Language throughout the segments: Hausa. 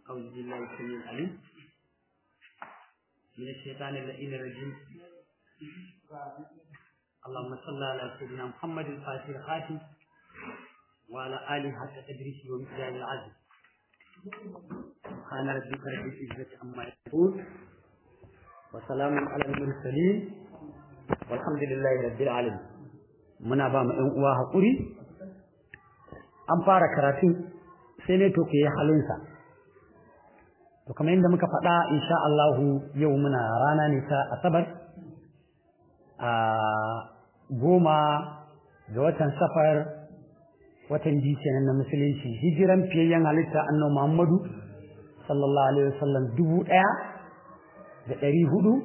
أعوذ بالله السميع العليم من الشيطان اللئيم الرجيم اللهم صل على سيدنا محمد الفاتح الخاتم وعلى آله حتى تدريسه ومقدار العزم سبحان ربك رب العزة عما يصفون وسلام على المرسلين والحمد لله رب العالمين muna ba mu ɗan uwa haƙuri an fara karatun sai ne to ku yi halinsa to kamar yadda muka faɗa insha Allah yau muna rana ne ta asabar a goma ga watan safar watan ji kenan na musulunci hijiran fiyayyen halitta annabi Muhammadu sallallahu alaihi wasallam dubu ɗaya da ɗari hudu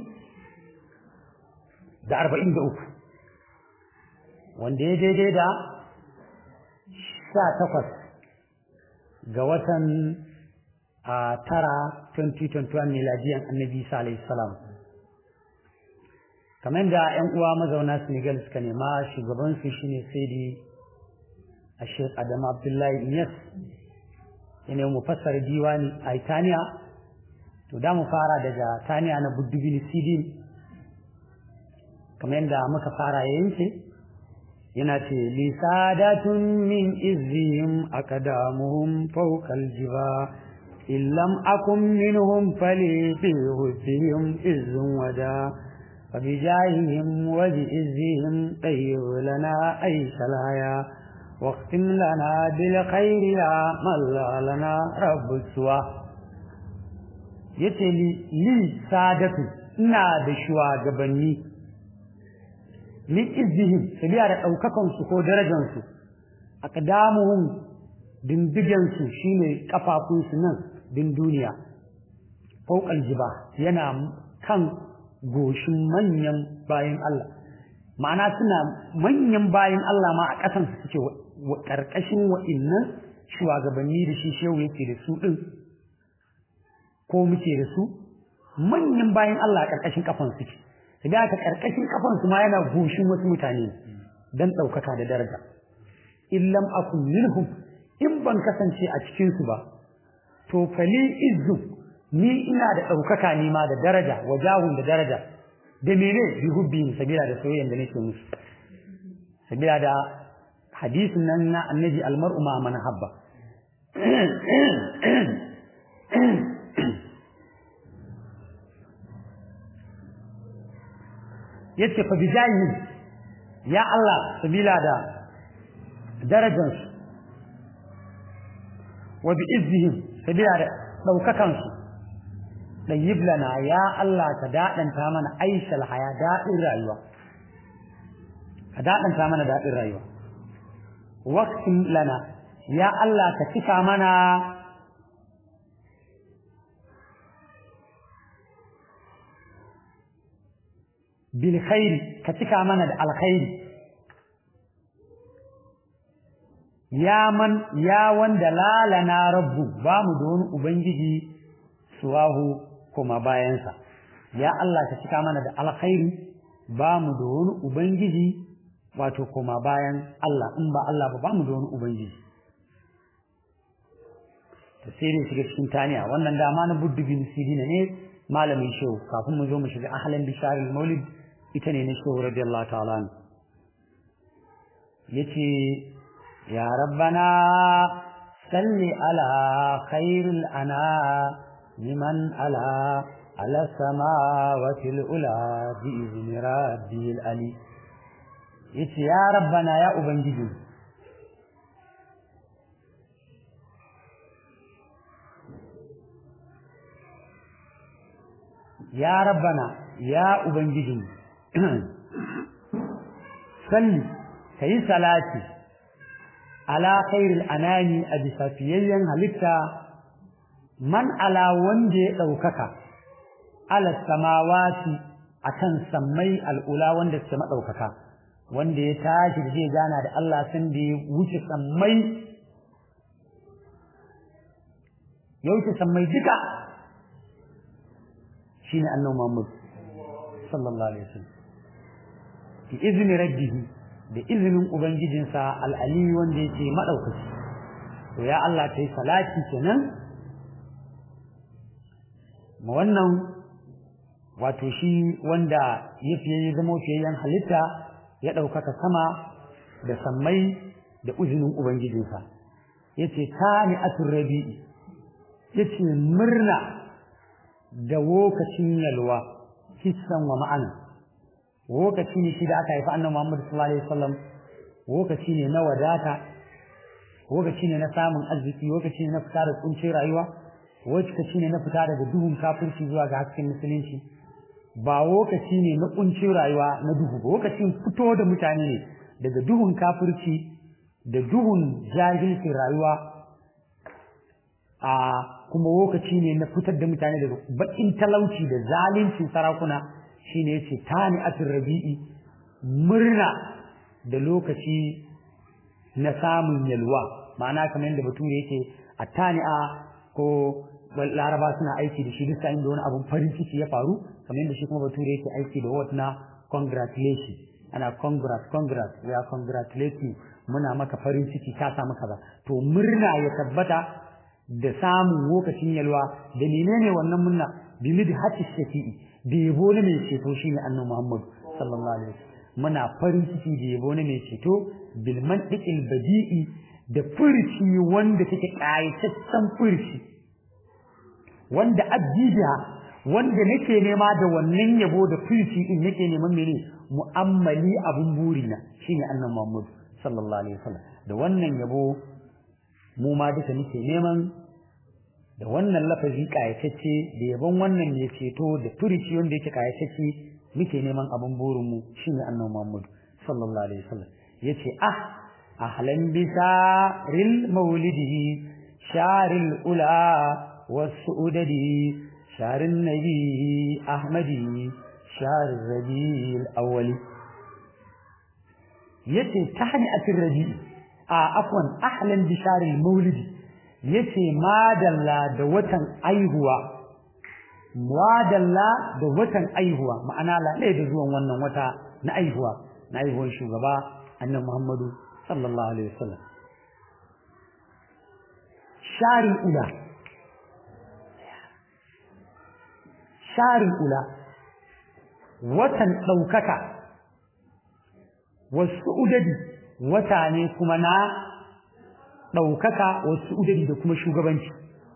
da arba'in da uku wanda ya daidai da sha takwas ga watan a tara 2021 miladiyan annabi isa alayhi salam kamar da yan uwa mazauna senegal suka nema shugabansu shine saidi a shek adam abdullahi iyas yana mu fassara diwani a itaniya to da mu fara daga taniya na buddubin sidin kamar yadda muka fara yanke yana ce lisadatun min izihim akadamuhum fawqal jiba illam akun minhum fali fi husihim izun wada فبجاههم وبإزهم طيب لنا أي سلايا واختم لنا بالخير يا من لنا رب السوى يتلي لي سادة ina da shugabanni min izihim sabiya da ɗaukakansu ko darajansu aqdamuhum dindigensu shine kafafunsu nan din duniya fauqal jiba yana kan goshin manyan bayan Allah ma'ana suna manyan bayan Allah ma a ƙasan su suke ƙarƙashin wa'innan shugabanni da shi shehu yake da su ɗin ko muke da su manyan bayan Allah a ƙarƙashin kafan suke sai da karkashin kafansu ma yana goshin wasu mutane dan ɗaukaka da daraja illam akun minhum in ban kasance a cikin su ba to fali izzu ni ina da ɗaukaka ne ma da daraja wajahun da daraja da mene bi hubbi sabila da soyayyen da nake musu sabila da hadisin nan na annabi almar'u ma man habba yace fa bijahi ya Allah sabila da darajansu wa bi izzihim sabila da daukakan su dayyib lana ya Allah ka dadanta mana aishal haya dadin rayuwa ka dadanta mana dadin rayuwa waqtin lana ya Allah ka cika mana bilkhairi ka cika mana da alkhairi ya man ya wanda lalana rabbu ba mu da wani ubangiji suwahu kuma bayansa ya Allah ka cika mana da alkhairi ba mu da wani ubangiji wato kuma bayan Allah in ba Allah ba ba mu da wani ubangiji tasirin shiga cikin taniya wannan dama na buddu bin sirina ne malamin shehu kafin mu zo mu shiga ahlan bisharil maulid ita ne na shehu radiyallahu ta'ala yace ya rabbana salli ala khairil ana liman ala ala samawati ula bi izni rabbil ali yace ya rabbana ya ubangiji ya rabbana ya ubangiji salli kayi salati ala khairil anani a bisa fiyayyen halitta man ala wanda ya ɗaukaka ala samawati akan sammai al'ula wanda suke maɗaukaka wanda ya tashi da zai gana da Allah sun da ya wuce sammai ya wuce sammai duka shine annabi Muhammad sallallahu alaihi wasallam bi izni rabbihi da izinin ubangijinsa al'ali wanda yake madaukaki to ya Allah kai salati kenan ma wannan wato shi wanda ya fiye ya zama fiyayyen halitta ya ɗaukaka sama da sammai da uzinin ubangijinsa ya ce ta ni atur rabi'i ya ce murna da lokacin yalwa hissan wa ma'ana lokaci ne shi da aka haifi annabi Muhammad sallallahu alaihi wasallam lokaci ne na wadata lokaci ne na samun arziki lokaci ne na fita da kuncin rayuwa lokaci ne na fita daga duhun kafirci zuwa ga hasken musulunci ba lokaci ne na kuncin rayuwa na duhu ba lokacin fito da mutane ne daga duhun kafirci da duhun jahilcin rayuwa a kuma lokaci ne na fitar da mutane daga bakin talauci da zalincin sarakuna shine yace tani atir rabi'i murna da lokaci na samun yalwa ma'ana kamar yadda bature yake a tani'a ko laraba suna aiki da shi duk sa'in da wani abun farin ciki ya faru kamar yadda shi kuma bature yake aiki da word na congratulation ana congrats congrats we are congratulating muna maka farin ciki ka samu kaza to murna ya tabbata da samun lokacin yalwa da menene wannan murna bi mid hati shafi'i da yabo ne mai ceto shine annabi Muhammad sallallahu alaihi wasallam muna farin ciki da yabo ne mai ceto bil mantiqil badi'i da furci wanda take kayataccen furci wanda abdiya wanda nake nema da wannan yabo da furci in nake neman mene mu'ammali abun burina shine annabi Muhammad sallallahu alaihi wasallam da wannan yabo mu ma duka nake neman da wannan lafazi kayatacce da yabon wannan ne ceto da furici wanda yake kayatacce muke neman abin burin mu shine annabi Muhammad sallallahu alaihi wasallam yace ah ahlan bisaril maulidihi sharil ula wasu'udadi sharin nabi ahmadi shar rabiul awwali yace tahni atir rabi'i a afwan ahlan bisharil maulidi yace madalla da watan aihuwa madalla da watan aihuwa ma'ana la da zuwan wannan wata na aihuwa na aihuwan shugaba annabi Muhammadu sallallahu alaihi wasallam sharin ula sharin ula watan daukaka wasu udadi wata ne kuma na ɗaukaka wasu udari da kuma shugabanci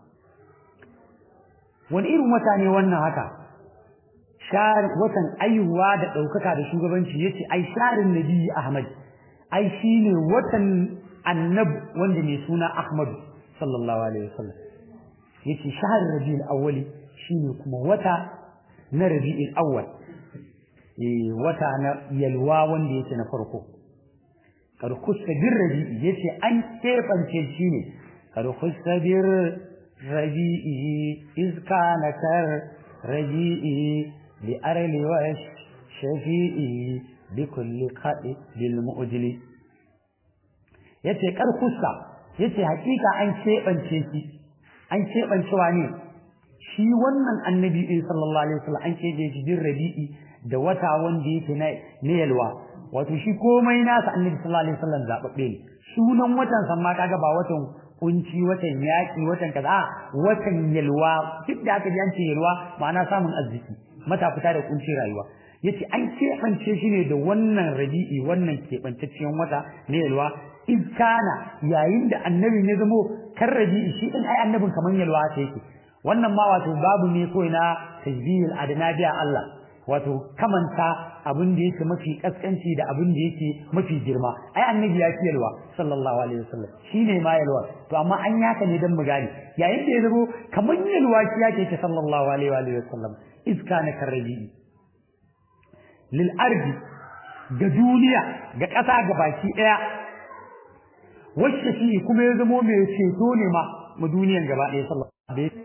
wani irin wata ne wannan haka watan aihuwa da ɗaukaka da shugabanci ya ce ai sharin nabi ahmad ai shi ne watan annab wanda mai suna ahmadu sallallahu alaihi wasallam ya ce sharin rabi'ul awwali shi ne kuma wata na rabi'ul awwal wata na yalwa wanda yake na farko karkusta bir rabi'i yace an kefance shi ne karkusta bir rabi'i iz kana kar rabi'i li arli wa shafi'i bi kulli qadi bil mu'jili yace karkusta yace hakika an kebance shi an kebancewa ne shi wannan annabi sallallahu alaihi wasallam an kebe shi bir rabi'i da wata wanda yake na yalwa wato shi komai nasa annabi sallallahu alaihi wasallam zababbe ne sunan watan san ma kaga ba watan kunci watan yaki watan kaza watan yalwa duk da aka ji an ce yalwa ma'ana samun arziki mata fita da kunci rayuwa yace an keɓance shi ne da wannan rabi'i wannan keɓantacciyar wata na yalwa in kana yayin da annabi ne zamo kan rabi'i shi din ai annabin kaman yalwa ta yake wannan ma wato babu ne kawai na tajbihil adna biya Allah wato kamanta abin da yake mafi kaskanci da abin da yake mafi girma ai annabi ya fi yalwa sallallahu alaihi wasallam shine ma yalwa to amma an yaka ne dan mu gane yayin da ya zabo kaman yalwa shi yake ta sallallahu alaihi wasallam iska na karrabi lil ardi ga duniya ga ƙasa ga baki ɗaya wacce shi kuma ya zamo mai ceto ne ma mu duniyan gaba ɗaya sallallahu alaihi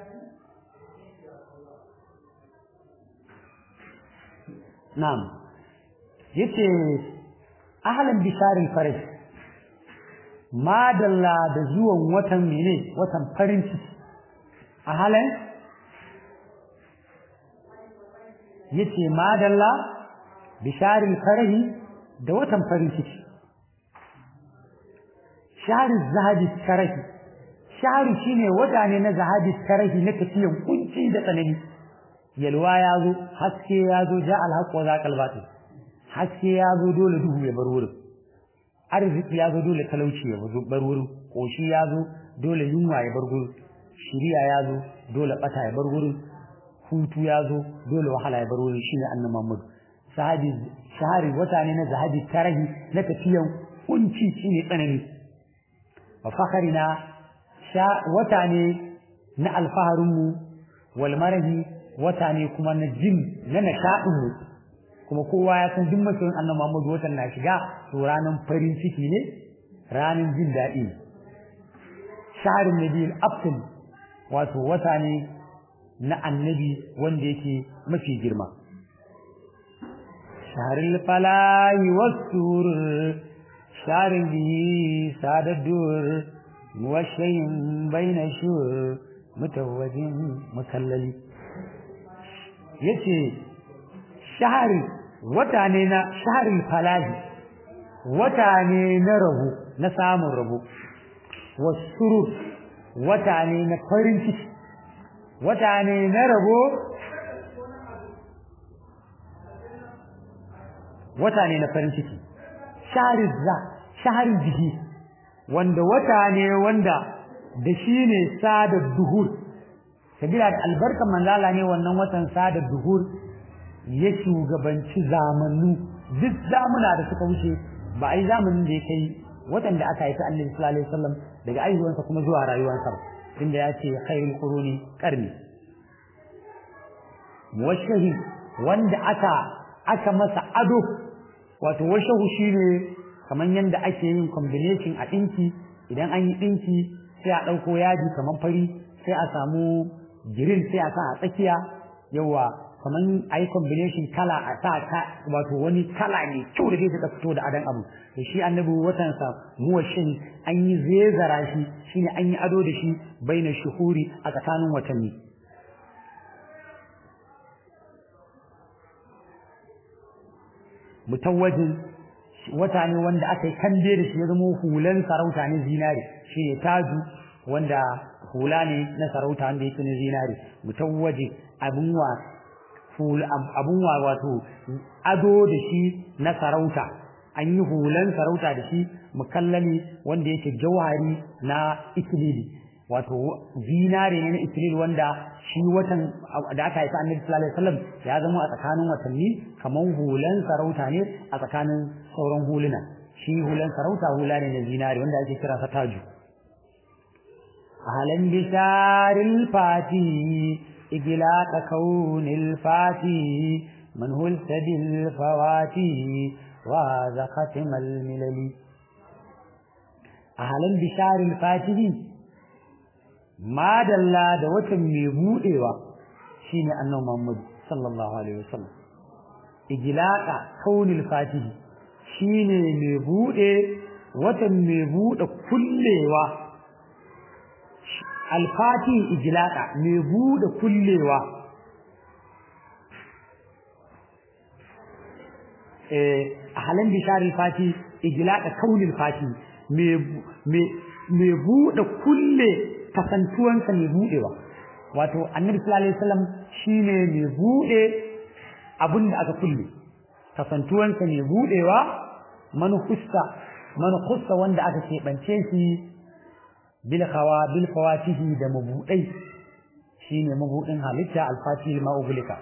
Na'am. Yace ahlan bisharin faraj. Madalla da zuwan watan mene? Watan farin ciki. Ahlan Yace madalla bisharin farahi da watan farin ciki. Sharin zahabi karahi shahru shine wata ne na zahabi tarahi na tafiyan kunci da tsanani yalwa ya zo haske ya zo ja alhaq wa zaqal batil haske ya zo dole duhu ya bar wurin arziki ya zo dole talauci ya bar wurin koshi ya zo dole yunwa ya bar wurin shiriya ya zo dole bata ya bar wurin hutu ya zo dole wahala ya bar wurin shine annabi Muhammad sahabi shahari wata ne na zahabi tarahi na tafiyan kunci shine tsanani wa fakharina sha wata ne na alfaharin mu wal marahi wata ne kuma na jin na nashadin mu kuma kowa ya san duk masoyin annabi Muhammad watan na shiga to ranan farin ciki ne ranan jin daɗi shaharin nabiyil afdal wato wata ne na annabi wanda yake mafi girma shaharil falahi wasur sharin bihi sadaddur muwashayin baina shur mutawajin musallali yace shahari wata ne na shaharil falahi wata ne na rabu na samun rabu wasurur wata ne na farin ciki wata ne na rabo wata ne na farin ciki shaharin za shaharin jiki wanda wata ne wanda da shi ne sada duhur sabila da albarkan manzala ne wannan watan sada duhur ya shugabanci zamanu duk zamuna da suka wuce ba a yi zamanin da ya kai watan da aka haifi annabi sallallahu alaihi wasallam daga aihuwansa kuma zuwa rayuwarsa inda ya ce khairul quruni qarni washahi wanda aka aka masa ado wato washahu shine kaman yanda ake yin combination a dinki idan an yi dinki sai a dauko yaji kaman fari sai a samu girin sai a sa a tsakiya yawa kaman ayi combination kala a sa ka wato wani kala ne kyau da zai fito da adan abu to shi annabi watan sa muwashin an yi zezara shi shine an yi ado da shi baina shuhuri a tsakanin watanni mutawajin wata ne wanda aka yi kande da shi ya zama hulan sarauta ne zinare shi ne taju wanda hula ne na sarauta wanda yake na zinare mutawwaji abun wa abun wa wato ado da shi na sarauta an yi hulan sarauta da shi mukallali wanda yake jauhari na ikilili wato zinare ne na ikilili wanda shi watan da aka haifa annabi sallallahu alaihi wasallam ya zama a tsakanin watanni kaman hulan sarauta ne a tsakanin sauran huluna shi hulan sarauta hula ne na zinare wanda ake kira sa taju ahlan bisharil fati إجلاء كون الفاتي من هو السدي الفواتي وهذا ختم الملل أهلا بشار الفاتي ما دلا da watan mai budewa shine annabi Muhammad sallallahu alaihi wasallam ijlaqa kaunil fatihi shine mai bude watan mai bude kullewa alfati ijlaqa mai bude kullewa eh halan bishari fati ijlaqa kaunil fati mai bude kulle kasantuwansa mai budewa wato annabi sallallahu alaihi wasallam shine mai bude abinda aka kulle kasantuwansa mai budewa manukusta manukusta wanda aka keɓance shi bil khawa bil fawatihi da mabudai shine mabudin halitta al-fatih ma ubulika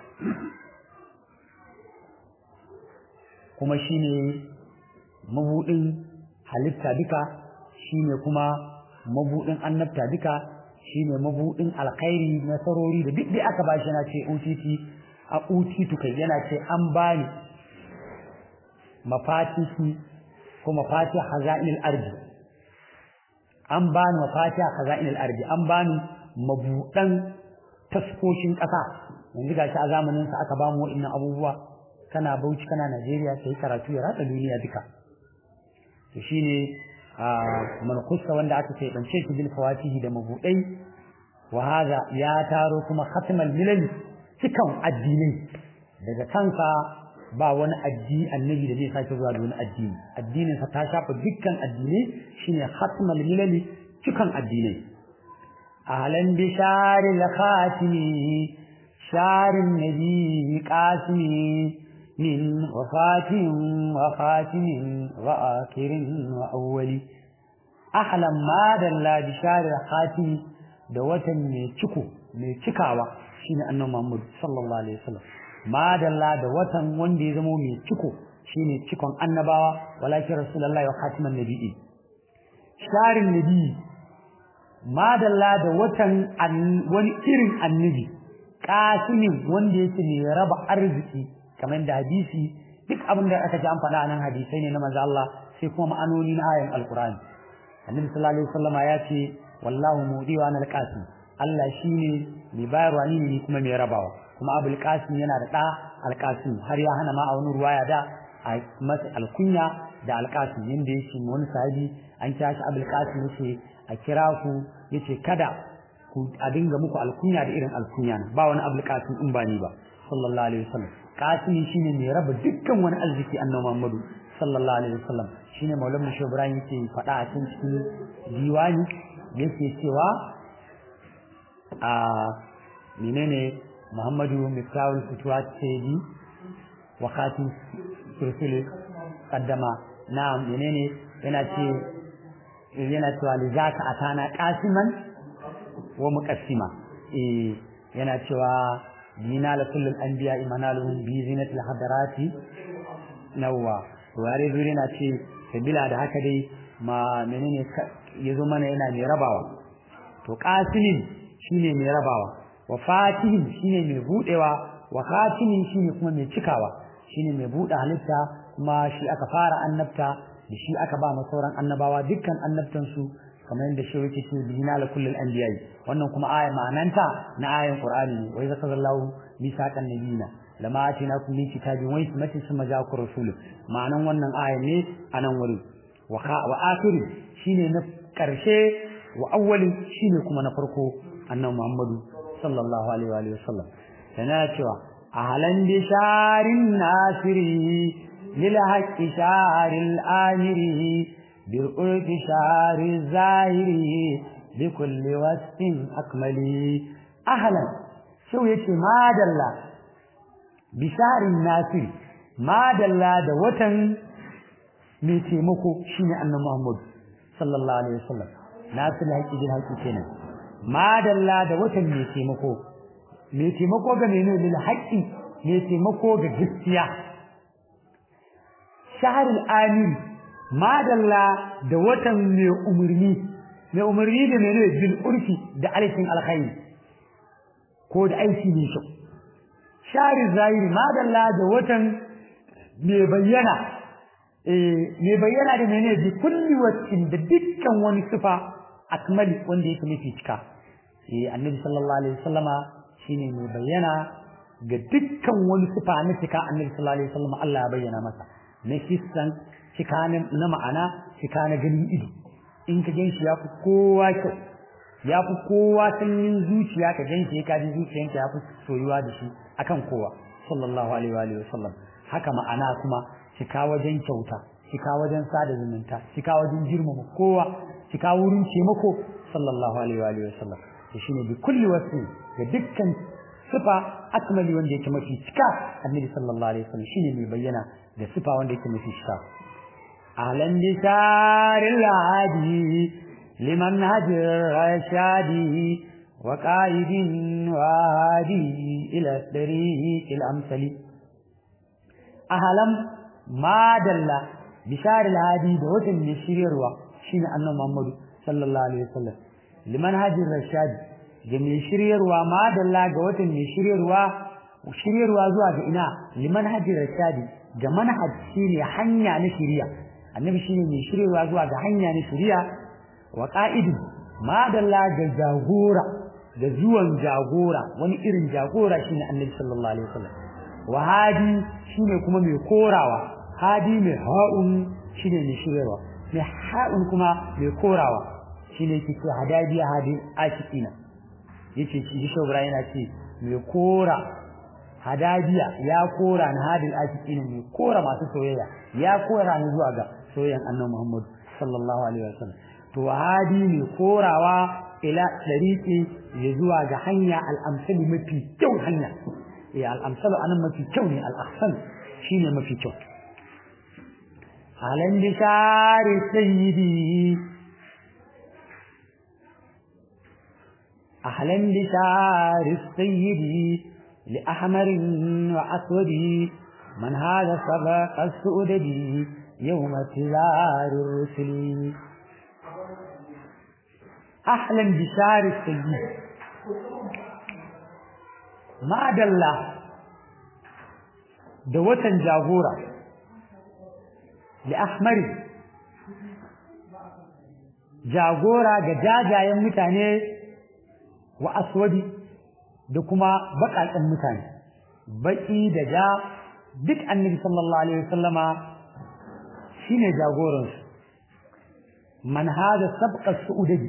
kuma shine mabudin halitta duka shine kuma mabudin annabta duka shine mabudin alkhairi nasarori da duk da aka bashi yana ce utiti a utitu kai yana ce an bani mafatihi ko mafatih hazainil ardi an bani mafatiha khaza'inil ardi an bani mabudan taskoshin ƙasa yanzu gashi a zamanin sa aka bamu wa'annan abubuwa kana Bauchi kana Najeriya kai karatu ya ratsa duniya duka to shine a manqusa wanda aka ce bance shi bil fawatihi da mabudai wa hada ya taro kuma khatmal milal cikan addinai daga kansa ba wani addini annabi da zai sake zuwa da wani addini addinin sa ta shafa dukkan addinai shine khatmal milal cikan addinai ahlan bi sharil khatimi sharin nabi qasimi min wafatin wa khatimin wa akhirin wa awwali ahlan ma dalla bi sharil khatimi da watan mai ciko mai cikawa shine annabi Muhammad sallallahu alaihi wasallam madalla da watan wanda ya zama mai ciko shine cikon annabawa walakin rasulullahi wa khatiman nabiyyi sharin nabi madalla da watan wani irin annabi kasimin wanda yake mai raba arziki kamar da hadisi duk abin da aka ji an faɗa nan hadisai ne na manzo Allah sai kuma ma'anoni na ayan alqur'ani annabi sallallahu alaihi wasallama ya ce wallahu mudi wa anal qasim Allah shine mai bayarwa ni ne kuma mai rabawa kuma abul qasim yana da da al qasim har ya hana ma a wani ruwaya da a masa alkunya da al qasim yanda yake wani sahabi an kira shi abul qasim yace a kira ku yace kada ku a dinga muku alkunya da irin alkunya ba wani abul qasim in ba ni ba sallallahu alaihi wasallam qasim shine mai raba dukkan wani arziki annabi Muhammadu sallallahu alaihi wasallam shine maulana shi Ibrahim yake faɗa a cikin diwani yake cewa a menene Muhammadu Miftahul Futuhat Sayyidi wa Khatim Rusul qaddama na menene yana ce yana cewa lizaka atana qasiman wa muqassima eh yana cewa dina la kullul anbiya imanaluhum bi zinatil hadarati nawwa ware zuri na ce sabila da haka dai ma menene yazo mana yana mai rabawa to qasimin shine mai rabawa wa fatihin shine mai budewa wa khatimin shine kuma mai cikawa shine mai bude halitta kuma shi aka fara annabta da shi aka ba sauran annabawa dukkan annabtan su kamar yadda shi yake ce bina la kullul anbiya'i wannan kuma aya ma'ananta na ayan qur'ani ne wai zakallahu misaqan nabiyina lama atinakum min kitabin wa hikmatin thumma ja'akum rasul ma'anan wannan aya ne anan wurin wa wa akhiri shine na karshe wa awwali shine kuma na farko annabi Muhammadu sallallahu alaihi wa sallam yana cewa ahlan bi sharin nasiri lil haqqi sharil amiri bil qurbi shari zahiri bi kulli wasfin akmali ahlan shau yace madalla bi sharin nasiri madalla da watan mai taimako shine annabi Muhammad sallallahu alaihi wasallam nasir haƙi jin haƙi kenan madalla da watan mai taimako mai taimako ga menene lil haqqi mai taimako ga gaskiya shahrul amir madalla da watan mai umurni mai umurni da menene bil urfi da alkin alkhairi ko da aiki ne shi shahrul zahiri madalla da watan mai bayyana eh mai bayyana da menene bi kulli wacin da dukkan wani sifa akmali wanda yake mafi cika eh annabi sallallahu alaihi wasallama shine mai bayyana ga dukkan wani sifa na cika annabi sallallahu alaihi wasallama Allah ya bayyana masa na kissan cika na ma'ana cika na ganin ido in ka ganshi ya fi kowa kyau ya fi kowa sanyin zuciya ka ganshi ka ji zuciyanka ya fi soyuwa da shi akan kowa sallallahu alaihi wa sallam haka ma'ana kuma cika wajen kyauta cika wajen sada zumunta cika wajen girmama kowa cika wurin taimako sallallahu alaihi wa sallam to shine bi kulli wasi ga dukkan sifa akmali wanda yake mafi cika annabi sallallahu alaihi wasallam shine mai bayyana da sifa wanda yake mafi cika ahlan bisaril hadi liman hajir rashadi wa qaidin wa hadi ila tariqil amsali ahlan madalla bisaril hadi da watan ne shiryarwa shine annabi Muhammad sallallahu alaihi wasallam liman hajir rashadi ga mai shiryarwa madalla ga watan mai shiryarwa shiryarwa zuwa ga ina liman hajir rashadi ga manhaj shine hanya na shiriya annabi shine mai shiryarwa zuwa ga hanya na shiriya wa qa'idu madalla ga jagora da zuwan jagora wani irin jagora shine annabi sallallahu alaihi wasallam wa hadi shine kuma mai korawa hadi mai ha'un shine mai shiryarwa mai ha'un kuma mai korawa shine ke ce hadadiya hadin ashikina yace shi shobra yana ce mai kora hadadiya ya kora na hadin ashikina mai kora masu soyayya ya kora ni zuwa ga soyayyan annabi Muhammad sallallahu alaihi wasallam to hadi ne korawa ila dariqi ya zuwa ga hanya al-amsal mafi kyau hanya ya al-amsal anan mafi kyau ne al-ahsan shine mafi kyau halan bishari sayyidi أهلا بشعر السيد لأحمر وأسود من هذا سبق السؤدد يوم تزار الرسل أهلا بشعر السيد ما دل دوة جاغورة لأحمر jagora ga jajayen mutane wa aswadi da kuma baƙaƙen mutane baƙi da ja duk annabi sallallahu alaihi wasallama shine jagoransu man hada sabqa su'udadi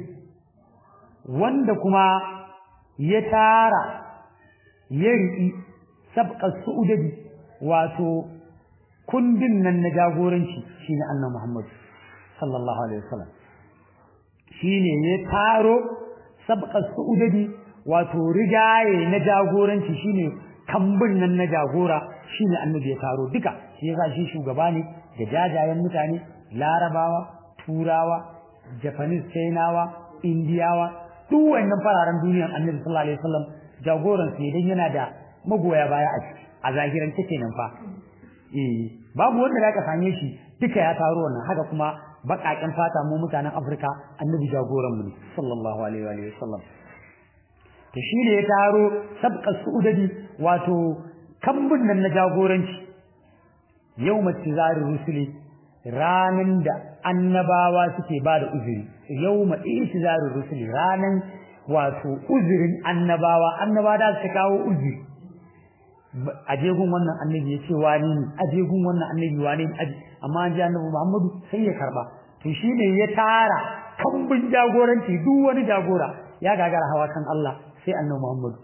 wanda kuma ya tara ya riƙi sabqa su'udadi wato kundin nan na jagoranci shine annabi Muhammad sallallahu alaihi wasallam shine ya taro sabqa su'udadi wato rigaye na jagoranci shine kambun nan na jagora shine annabi ya taro duka shi yasa shi shugaba ne da jajayen mutane larabawa turawa japanese chinawa indiyawa duk wannan fararen duniyan annabi sallallahu alaihi wasallam jagoran su idan yana da magoya baya a ciki a zahiran take nan fa eh babu wanda zaka same shi duka ya taro wannan haka kuma baƙaƙen fata mu mutanen Afirka annabi jagoran mu ne sallallahu alaihi wa sallam to shi ne ya taro sabqa su'udadi wato kambun nan na jagoranci yawma tizari rusuli ranan da annabawa suke ba da uzuri yawma itizari rusuli ranan wato uzurin annabawa annaba da su kawo uzuri ajegun wannan annabi ya ce wani ne ajegun wannan annabi wani ne amma an ji annabi Muhammadu sai ya karba to shine ya tara kambun jagoranci duk wani jagora ya gagara hawa kan Allah sai annabi Muhammadu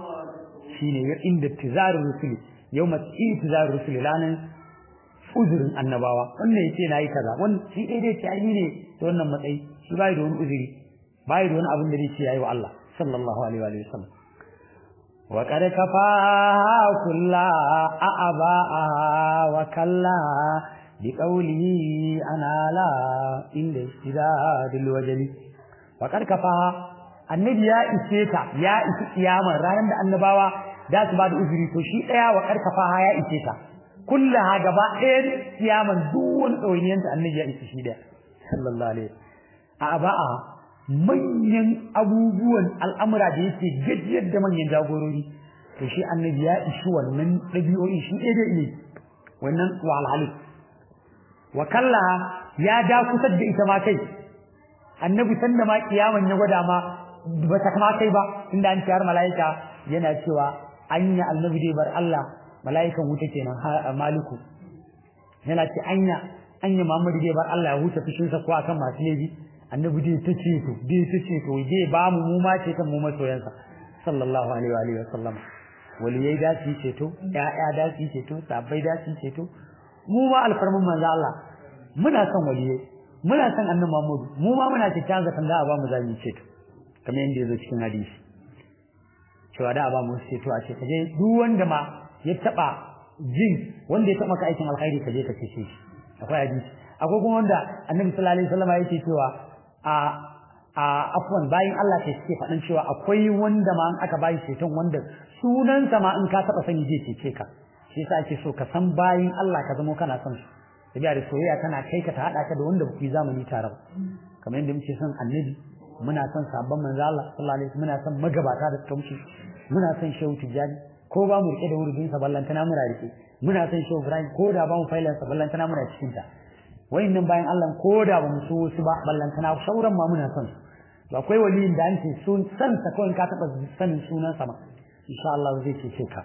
shine ya inda tizaru rusuli yawma tizaru rusuli lanan uzurin annabawa wannan yace nayi kaza wannan shi dai dai ce ai ne to wannan matsayi shi bai da wani uzuri bai da wani abin da zai ce yayi wa Allah sallallahu alaihi wa sallam wa qad kafa kulla a'aba wa kalla bi qawlihi ana la inda istidadul wajli wa qad kafa annabi ya ishe ta ya isi kiyamar ranar da annabawa da su ba da uzuri to shi daya wa qad kafa ya ishe ta kullaha gaba ɗaya kiyaman duk wani ɗawainiyar da annabi ya isa shi da sallallahu alaihi a ba'a manyan abubuwan al'amura da yake gajiyar da manyan jagorori to shi annabi ya ishi wannan ɗabi'o'i shi ɗaya da ne wannan wahalhalu wa kallaha ya da kusa da ita ma kai annabi sanda ma kiyaman ya gwada ma ba ta kama kai ba inda an ciyar mala'ika yana cewa anya annabi dai bar Allah mala'ikan wuta kenan maliku yana ce anya anya Muhammadu dai bar Allah ya huta fushin sa ko akan masu laifi annabi dai ta ce to dai ta ce to dai ba mu mu ma ce kan mu masoyansa sallallahu alaihi wa alihi wa sallam waliyai da su ce to ƴaƴa da su ce to sabbai da su ce to mu ma alfarman manzo Allah muna son waliyai muna son annabi Muhammadu mu ma muna cikin zakan da a ba mu zami ce to kamar yadda ya zo cikin hadisi cewa da a ba mu ce to a ce kaje duk wanda ma ya taba jin wanda ya taba ka aikin alkhairi kaje ka ce shi akwai hadisi akwai kuma wanda annabi sallallahu alaihi wasallam yake cewa a a afwan bayin Allah ke suke faɗin cewa akwai wanda ma an aka bayi ceton wanda sunansa ma in ka taba sani zai cece ka shi yasa ake so ka san bayin Allah ka zama kana son su tabiya da soyayya tana kai ka ta hada ka da wanda ku yi zamani tare ba kamar yadda muke son annabi muna son sabon manzo Allah sallallahu alaihi wasallam muna son magabata da suka wuce muna son shehu tijani ko ba mu rike da wurin sa ballantana muna rike muna son shehu Ibrahim ko da ba mu failan sa ballantana muna cikin ta wayannan bayan Allah ko da ba mu so su ba ballantana sauran ma muna son su to akwai waliyin da an ce sun san sa kawai ka taba sanin sunan sa ma insha Allah zai ce ka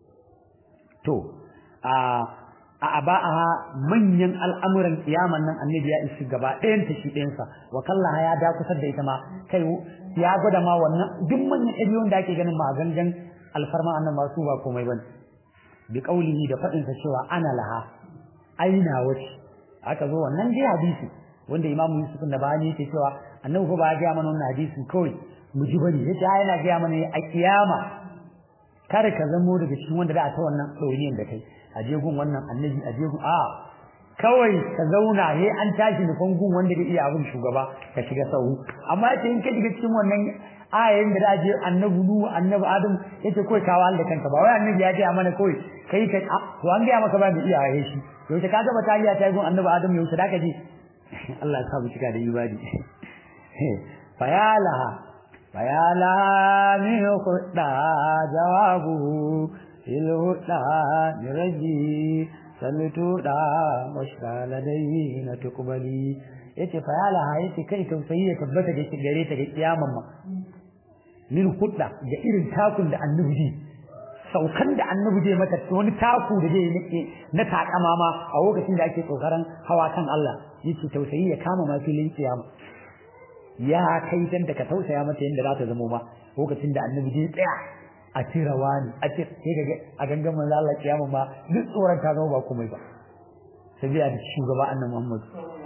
to a a aba'aha manyan al'amuran kiyaman nan annabi ya isi gaba ɗayan ta shi ɗayansa wa kallaha ya da kusar da ita ma kai ya gwada ma wannan duk manyan ɗabi'un da ake ganin ma gangan alfarma annan masu ba komai bane bi qaulihi da faɗin sa cewa ana laha aina wace aka zo wannan dai hadisi wanda Imam Yusuf da bani yake cewa annabi fa ba ya ga mana wannan hadisin kawai mu ji bane yace ai yana ga mana a kiyama kada ka zamo daga cikin wanda za a ta wannan ɗauriyan da kai a je gun wannan annabi a je gun a kawai ka zauna he an tashi nufan gun wanda bai iya abin shugaba ka shiga sahu amma yace in ka shiga cikin wannan ayoyin da za je annabi nu annabi adam yace kawai ka wahal da kanka ba wai annabi ya ce mana kawai kai ka to an ga maka ba da iyaye shi yaushe ka gaba ta iya ta gun annabi adam yaushe da ka je Allah ya sa mu cika da ibadi fayalaha fayalaha min khudda jawabu il hudda niraji samitu da mashkala dai na tukbali yace fayalaha yace kai tausayi ya tabbata da shi gare ta ga kiyaman ma min hudda da irin takun da annabi saukan da annabi zai mata wani taku da zai nake na takama ma a lokacin da ake kokarin hawa kan Allah yace tausayi ya kama ma filin kiyama ya kai dan da ka tausaya mata yanda za ta zama ba lokacin da annabi zai tsaya a tira wani a ce sai ga a gangan manzo Allah kiyama ma duk tsoron ta zama ba komai ba sabiya da shugaba annabi Muhammad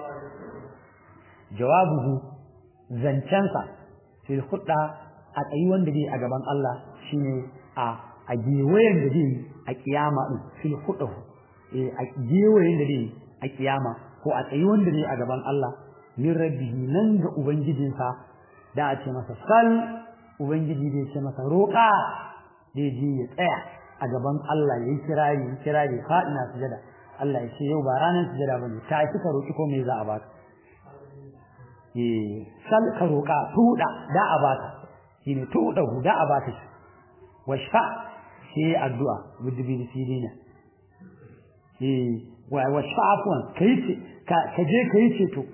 jawabuhu zancensa fil khudda a tsayi wanda zai a gaban Allah shine a a gewayen da zai a kiyama din fil khudda eh a gewayen da zai a kiyama ko a tsayi wanda zai a gaban Allah min rabbihi nan ga ubangijinsa da a ce masa sal ubangiji zai ce masa roƙa zai je ya tsaya a gaban Allah yayi kirari yayi kirari fadina sujada Allah ya ce yau ba ranar sujada bane ta kika roki ko me za a baka eh sal ka roƙa tuda da a baka shine tuda da a baka shi washfa shi addu'a bidbi sirina eh wa washfa afwan kai ce ka je kai ce to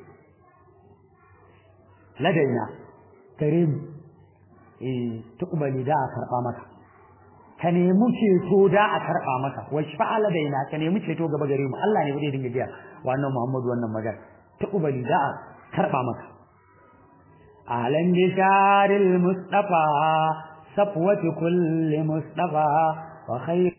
ladaina gare mu eh tuqbali da a karba maka ka nemi ceto da a karba maka washfa ladaina ka nemi ceto gaba gare mu Allah ne bude dinga biya wannan Muhammadu wannan magana tuqbali da a karba maka ahlan bisharil mustafa safwati kulli mustafa wa khair